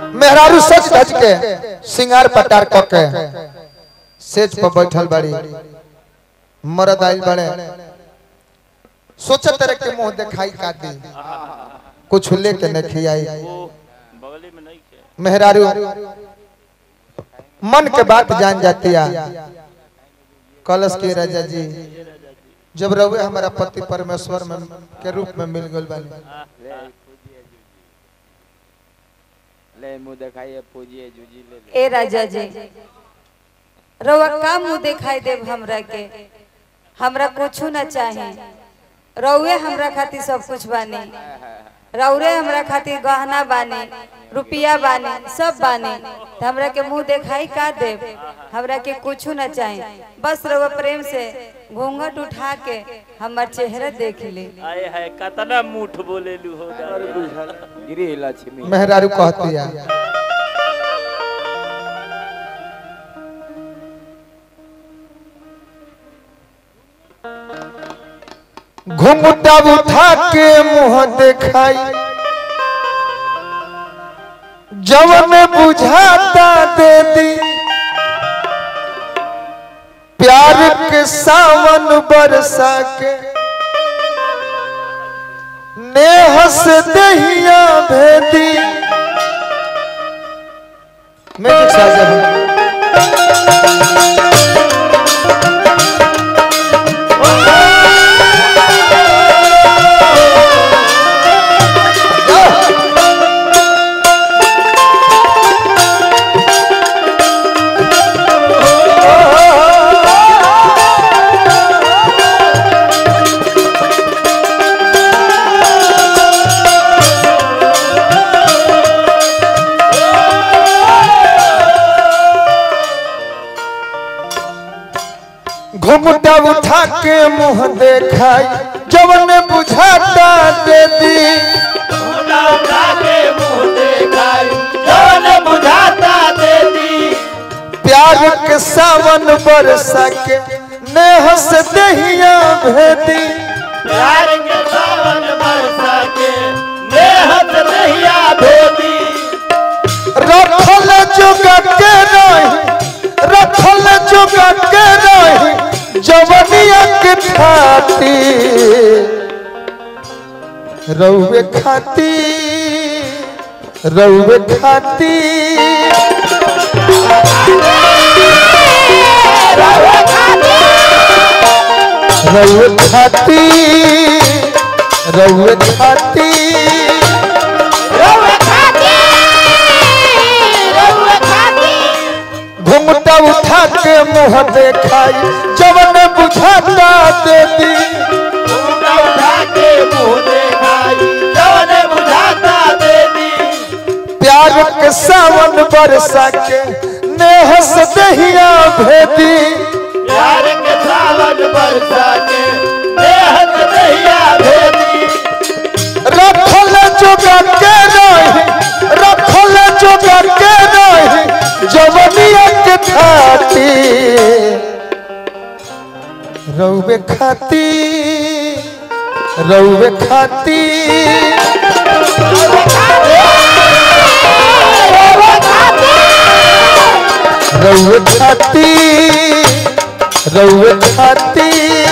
मेहरारू सच धज के सिंगार पटार क के सेज पर बैठल बड़ी मरद आइल बड़े सोचत रहे के मुंह दिखाई का दी कुछ लेके न खियाई बगली में नहीं के मेहरारू मन के बात जान जाती है कलश के राजा जी जब रहुए हमारा पति परमेश्वर में के रूप में मिल गल बानी ले मुंह दिखाइए पूजिए जूजी ले ले ए राजा जी रउआ का मुंह दिखाई देब हमरा के हमरा कुछ न चाहे रउए हमरा खातिर सब कुछ बानी रउरे हमरा खातिर गहना बानी रुपया बानी सब बानी त हमरा के मुंह दिखाई का देब हमरा के कुछ न चाहे बस रउआ प्रेम से घूंघट उठा के हमर चेहरा देख ले आए है कतना मुठ बोले लू हो गिरी लक्ष्मी मेहरारू कहती है घुंघटा उठा के मुंह दिखाई जवन बुझाता दे दी प्यार के सावन बरसा के नेह से दहिया भेदी म्यूजिक साजन घुमटा उठा के मुंह देखाई जवन बुझाता दे दी उठा उठा के मुंह देखाई जवन बुझाता दे दी प्यार के सावन बरसा के नेह से दहिया भेदी प्यार के सावन बरसा के नेहत रहिया भेदी रखल जुगा के रही रखल जुगा के रही जवनिया के खाती रउवे खाती रउवे खाती रउवे खाती रउवे खाती घुमटा उठा के मुंह देखाई जवन बुझाता दे दी उठा उठा के मुंह देखाई जवन बुझाता दे दी प्यार के सावन बरसा के नेह से दहिया भेदी प्यार के सावन बरसा के नेहत रहिया भेदी रखल जोगा के रही रखल जोगा के रही जवनिया के खाती रउवे खाती रउवे खाती रउवे खाती रउवे खाती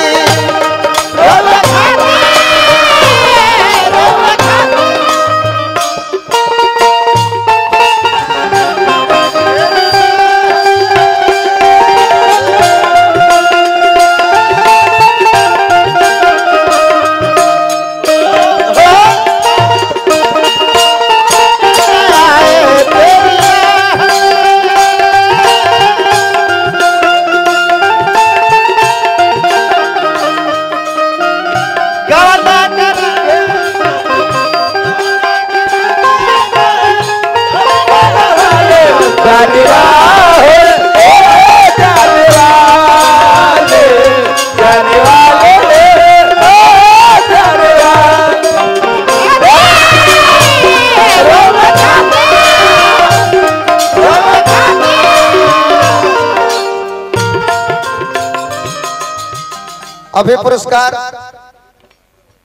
अभी पुरस्कार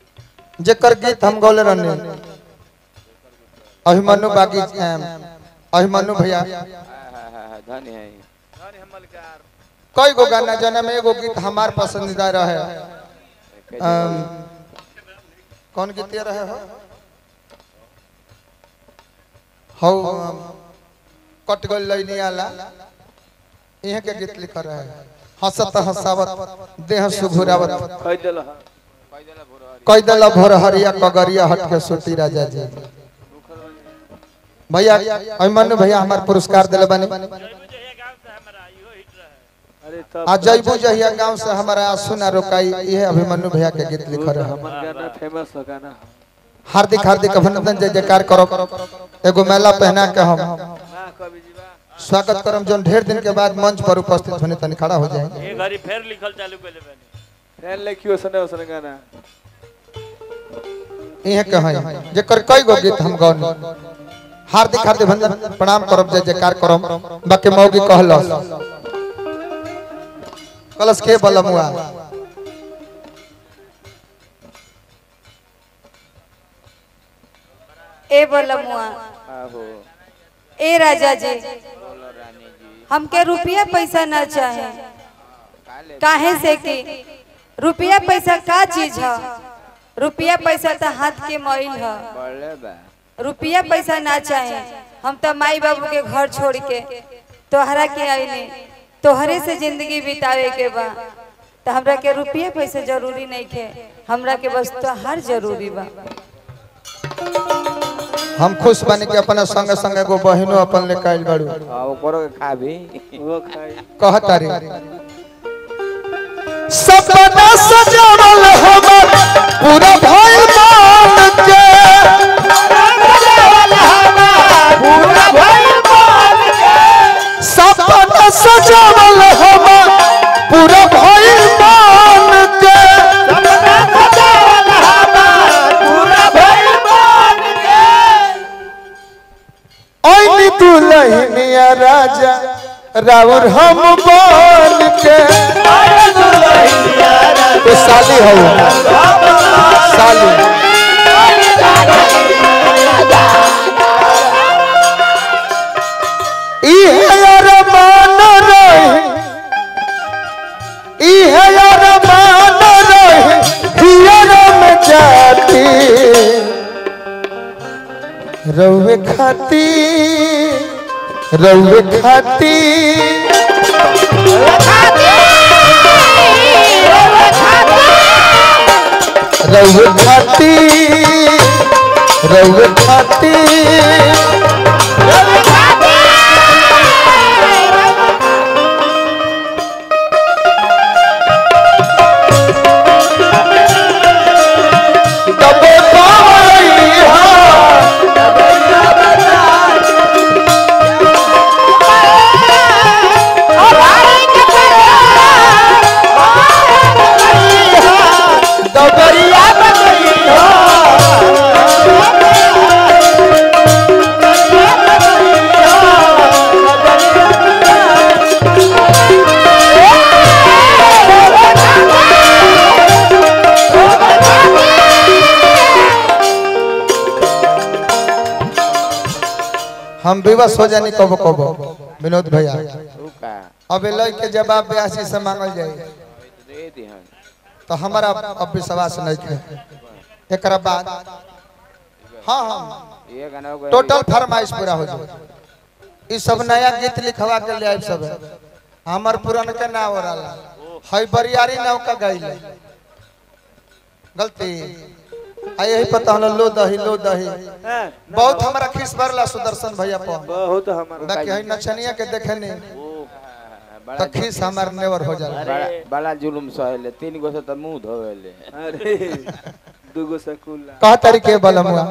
जेकर गीत हम गौले रहने अभिमन्यु बागी अम, अभिमन्यु भैया धन्य है कई गो गाना जना में एगो गीत हमार पसंदीदा रहे अम, कौन गीत ये रहे हो हौ अम, कट गल लैनी आला इहे के गीत लिख रहे हंसत हंसावत देह सुघुरावत कई दल भोर हरिया कगरिया हट के सोती राजा जी भैया अभिमन्यु भैया हमार पुरस्कार दिले बनी अरे तब आ जैबू जहिया गांव से हमारा आंसू ना रोकाई ये अभिमन्यु भैया के गीत लिख रहे हमर गाना फेमस हो गाना हार्दिक हार्दिक अभिनंदन जय जयकार करो एगो मेला पहना के हम हां कवि जी बा स्वागत करम जोन ढेर दिन के बाद मंच पर उपस्थित होने तनी खड़ा हो जाए ये घड़ी फेर लिखल चालू कर लेबे फैन लेखियो सने उसने गाना इहे के हैं जेकर कई गो गीत हम गौनी हार्दिक हार्दिक अभिनंदन प्रणाम करब जय जयकार करम बाकी मौगी कहलस कलस के बलमुआ ए बोलमुआ आहो ए राजा जी बोलो रानी जी हमके रुपया पैसा ना चाहे काले काहे से कि रुपया पैसा का चीज है रुपया पैसा तो हाथ के मैल है बढ़ले बा रुपया पैसा ना चाहे हम तो माई बाबू के घर छोड़ के तोहरा के आईने तोहरे से जिंदगी बितावे के बा तो हमरा के रुपया पैसा जरूरी नहीं के हमरा के बस तोहर जरूरी बा हम खुश बनी के अपना संग संग एगो बहिनो अपन ले काइल बाड़ू आ ओकरो के खा भी वो खाई कहतारी सपना सजावल हमर पूरा भइल मान के पूरा भाई मान सपना सजावल हमर पूरा भइल मान के पूरा भाई मान ओइनी दुल्हनिया राजा राउर हम बन के तो साली हो साली इहे अरमान रहे इहे अरमान रहे हियर में जाती रउवे खाती रउवे खाती रउवे खाती रउवे खाती तबे पावई हा दबरिया बदई हा हम विवश हो जानी कबो कबो विनोद भैया तू का अब लय के जवाब ब्यासी से मांगल जाए दे दिहन तो हमारा अब विश्वास नहीं थे एक बाद हाँ हाँ ये गाना को टोटल फरमाइश पूरा हो जाए ई सब नया गीत लिखवा के ले आइब सब हमर पुरान के ना हो रहा हई बरियारी नाव का गइल गलती आ यही पता हम लो दही लो दही हैं बहुत हमारा खिस भरला सुदर्शन भैया पर बहुत हमारा बाकी हई नचनिया के देखे नहीं बड़ा तो खिस हमार नेवर हो जाला बड़ा बड़ा जुलुम सहेले तीन गो से तो मुंह धोवेले अरे दुगो सकुला कह तरीके बलमुआ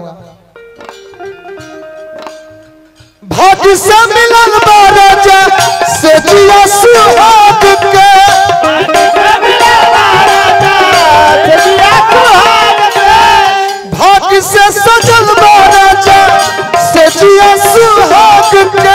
भाग्य से मिलल बा राजा से जिया सुहाग के भाग्य से सजल बा राजा से जिया सुहाग के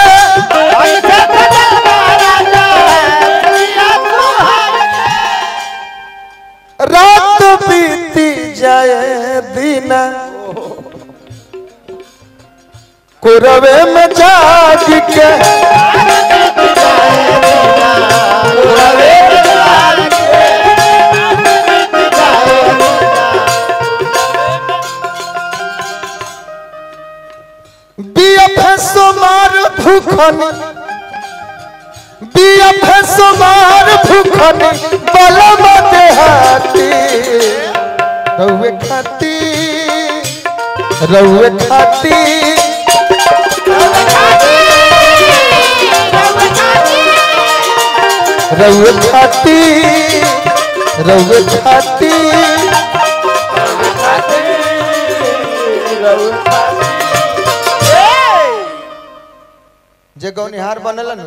रात बीती जाए दिन लोरवे में जाग के बीएफएस मार भूखन बीएफएस मार भूखन बलम देहाती रउए खाती रउए खाती रउए खाती रउए खाती जे गौनिहार बनलन